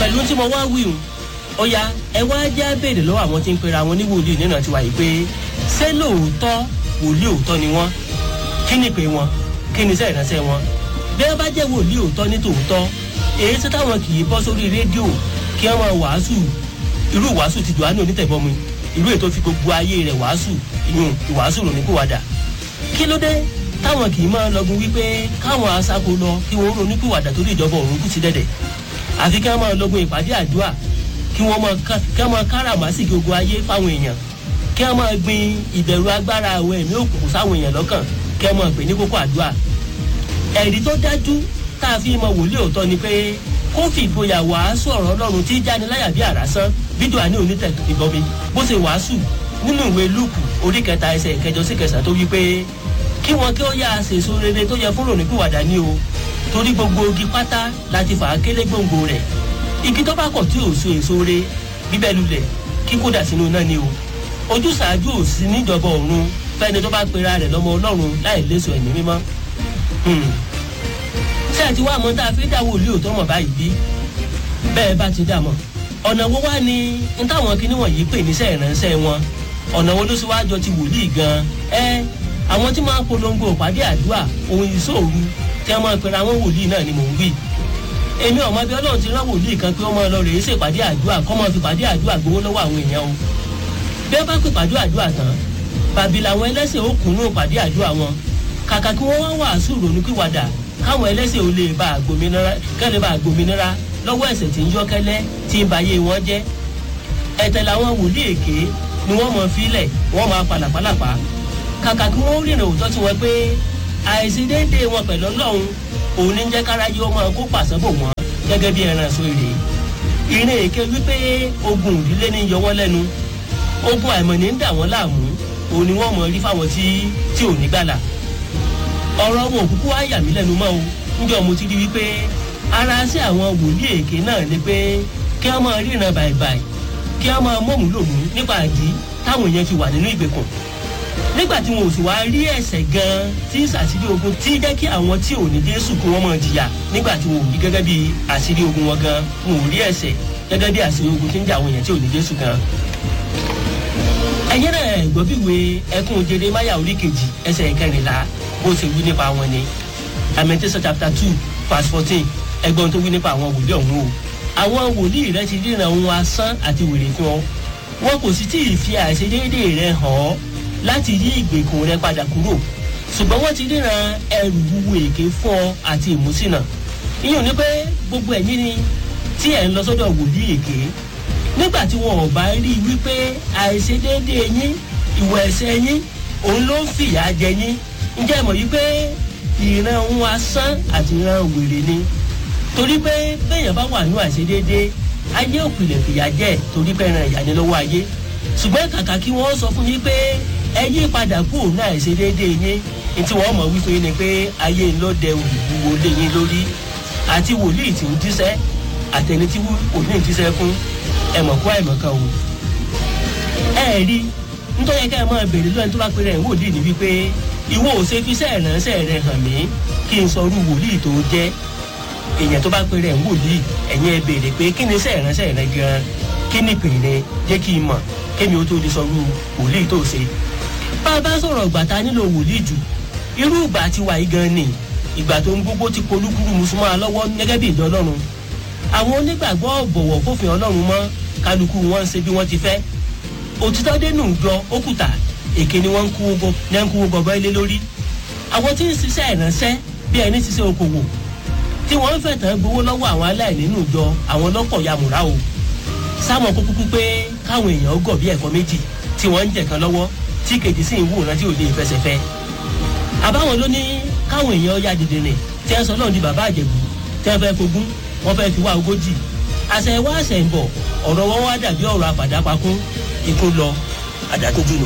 pẹ̀lú tí mo wá wí o ó yá ẹ wá jẹ́ béèrè lọ́wọ́ àwọn tí ń pera wọn ní wòlíì nínú tiwa yìí pé ṣé lóòótọ́ wòlíì òótọ́ ni wọ́n kí ni pé wọn kí ni iṣẹ́ ìránṣẹ́ wọn bí wọ́n bá jẹ́ wòlíì òótọ́ ní tòótọ́ èyí tí táwọn kì í bọ́ sórí rédíò kí wọ́n máa wàásù irú wàásù ti Jòhánù onítẹ̀bọmi irú ètò fi gbogbo ayé rẹ̀ wàásù ìyún ìwàásù rò ní kúwàdà kí ló dé táwọn kì í máa lọgun wípé káwọn aṣáko lọ kí wọ́n ronú kúwàdà torí ìjọba òun kù sí dẹ̀dẹ̀ àfi kí wọ́n máa lọgun ìpàdé àdúrà kí wọ́n máa kí wọ́n máa káràmásì gbogbo ayé fáwọn èèyàn kí wọ́n máa gbin ìbẹ̀rù agbára àwọn ẹ̀mí òkùnkùn sáwọn èèyàn lọ́kàn kí wọ́n máa pè ní kókó àdúrà ẹ̀rí tó dájú tá a fi mọ wòlíì òótọ́ ni pé kó fi ìgboyà wàásù ọ̀rọ̀ ọlọ́run tí jáni láyà bí àrásán bídò àní onítẹ̀ ìbọmi bó ṣe wàásù nínú ìwé lúùkù orí kẹta ẹsẹ̀ ìkẹjọ sí kẹsàn tó wí pé kí wọn kí ó yá àṣèso rere tó yẹ fún ròníkùwàdà ní o torí gbogbo igi pátá láti fà á kélé gbòǹgbò rẹ̀ igi tó bá kọ̀ tí ò so èso re bíbẹ́ lulẹ̀ kí kó dà sínú náà ni o ojúṣàájú ò sí níjọba ọ̀run fẹ́ni tó bá pera rẹ̀ lọ́mọ ọlọ́run láì léso ẹ̀mí mímọ́ ṣé ẹ ti wá àmọ́ tá a fi dá wòlíì òótọ́ mọ̀ báyìí bí bẹ́ẹ̀ bá ti dà mọ̀ ọ̀nà wo wá ni n táwọn kinní wọ̀nyí pè níṣẹ́ ìránṣẹ́ wọn ọ̀nà wo ló sì wá jọ ti wòlíì gan ẹ àwọn tí máa ń polongo ìpàdé àdúrà ohun ìṣòro tí wọ́n máa ń pera wọn wòlíì náà ni mò ń wí èmi ọmọ bí ọlọ́run ti rán wòlíì kan pé ó máa lọ rèé ṣèpàdé àdúrà kọ́ máa fi pàdé àdúrà gbowó lọ́wọ́ àwọn èèyàn o bí wọ́n bá pè pàdé àdúrà tán bàbí làwọn ẹlẹ́sìn ó kùnú pàdé àdúrà wọn kàkà kí wọ́n wá wàásù ronúpìwàdà káwọn ẹlẹ́sìn ò lè bá àgbòmìnira kẹ́lẹ́ bá àgbòmìnira lọ́wọ́ ẹ̀ṣẹ̀ tí ń yọ́ kẹ́lẹ́ tí ń bayé wọn jẹ́ ẹ̀tẹ̀ làwọn wòlíì èké ni wọ́n mọ̀ fílẹ̀ wọ́n máa palàpalàpà kàkà kí wọ́n rìnrìn òótọ́ tí wọ́n pé àìṣedéédéé wọn pẹ̀lú ọlọ́run òun ní jẹ́ káráyé ọmọ kó pàṣẹ bò wọ́n gẹ́gẹ́ bí ẹran ẹ̀sọ́ èrè ìrìn èké wípé ogun ìdílé ní yọ wọ́n lẹ́nu ogun àìmọ̀ ní ń dà wọ́n láàmú òun ni wọ́n mọ̀ rí fáwọn tí tí ò ní gbàlà ọ̀rọ̀ wọn òkúkú á yà mí lẹ́nu mọ́ o níjọ́ mo ti rí wípé ara sí àwọn wòlíì èké náà ni pé kí wọ́n máa ríran bàìbàì kí wọ́n máa mọ̀mú lòmú nípa àdí táwọn èèyàn fi wà nínú ìgbèkùn nígbà tí wọn ò sì wá rí ẹ̀ṣẹ̀ gan tí sàṣírí ogun tí jẹ́ kí àwọn tí ò ní Jésù kí wọ́n máa jìyà nígbà tí wọn ò rí gẹ́gẹ́ bí àṣírí ogun wọn gan wọn ò rí ẹ̀ṣẹ̀ gẹ́gẹ́ bí àṣírí ogun tí ń jà àwọn èèyàn tí ò ní Jésù gan ẹ̀yẹ́ náà gbọ́ bí ìwé ẹkún Jeremáyà orí kejì ẹsẹ̀ ìkẹrìnlá bó ṣe wí nípa wọn ni Lamentation chapter two verse fourteen ẹgbọ́n tó wí nípa àwọn wòlíì ọ̀hún o àwọn wòlíì rẹ ti ríran ohun asán àti wèrè fún ọ wọn kò sì tí ì fi àìṣedéédé rẹ hàn ọ́ láti yí ìgbèkùn rẹ padà kúrò ṣùgbọ́n wọ́n ti ríran ẹrù wúwo èké fún ọ àti ìmúsínà ìyẹn ò ní pé gbogbo ẹ̀yin ni tí ẹ̀ ń lọ sọ́dọ̀ wòlíì èké nígbà tí wọn ò bá rí i wípé àìṣedéédé yín ìwà ẹ̀ṣẹ̀ yín òun ló ń fìyà jẹ yín ǹjẹ́ mọ̀ yí pé ìran ohun asán àti ìran wèrè ni torí pé béèyàn bá wà ní àìṣedéédé ayé òpìlẹ̀ fìyà jẹ torí pé ẹran ìyá ni lọ́wọ́ ayé ṣùgbọ́n kàkà kí wọ́n sọ fún yín pé ẹ yí padà kú òun náà àìṣedéédé yín ní tí wọ́n mọ̀ wípé ni pé ayé ló dẹ olùwúwo lé yín lórí àti wòlíì tí ń jíṣẹ́ àtẹni tí wòlíì ń jíṣẹ́ fún ẹ̀mọ̀ kó àìmọ̀ kan o ẹ rí nítorí ká ẹ máa béèrè lọ́yìn tó bá pèrè ẹ̀ wòlíì ní wípé ìwọ ò ṣe fi iṣẹ́ ìránṣẹ́ rẹ hàn mí kí n sọ irú wòlíì tó jẹ́ èèyàn tó bá pèrè ẹ̀ wòlíì ẹ̀yin ẹ béèrè pé kí ni iṣẹ́ ìránṣẹ́ rẹ gan kí ni ìpìlẹ̀ jẹ́ kí n mọ̀ kémi ó tó lè sọ irú wòlíì tó ṣe. bá a bá sọ̀rọ̀ ìgbà ta nílò wòlíì jù irú ìgbà tí wà yìí gan ni ìgbà tó ń gbogbo ti polúkúrú mùsùlùmọ́ lọ́wọ́ gẹ́gẹ́ bí ìjọ ọlọ́run àwọn onígbàgbọ́ bọ̀wọ̀ fófin ọlọ́run mọ́ kálukú wọn ṣe bí wọ́n ti fẹ́ òtítọ́ dénú jọ ókùtà èké ni wọ́n ń kú ogo ní ń kú ogo bọ́ ilé lórí àwọn tí ń ṣiṣẹ́ ìránṣẹ́ bí ẹni ṣiṣẹ́ okòwò tí wọ́n ń fẹ̀tàn gbowó lọ́wọ́ àwọn aláìní nínú ìjọ àwọn lọ́pọ̀ yamùrá o sáwọn kó kúkú pé káwọn èèyàn gọ̀ bí ẹ̀kọ́ méjì tí wọ́n ń jẹ̀kan lọ́wọ́ tí kejì sì ń wòran tí ò lè fẹsẹ̀ fẹ́ àbáwọn ló ní káwọn èèyàn ya dìde rìn tí ẹ sọ náà di bàbá àjẹ̀bù tí wọ́n fẹ́ fogún wọ́n fẹ́ fi wá ogójì àṣẹ wá àṣẹ ń bọ̀ ọ̀rọ̀ wọn wá dàbí ọ̀rọ̀ àpàdápakún ikú lọ àdàtójú nù.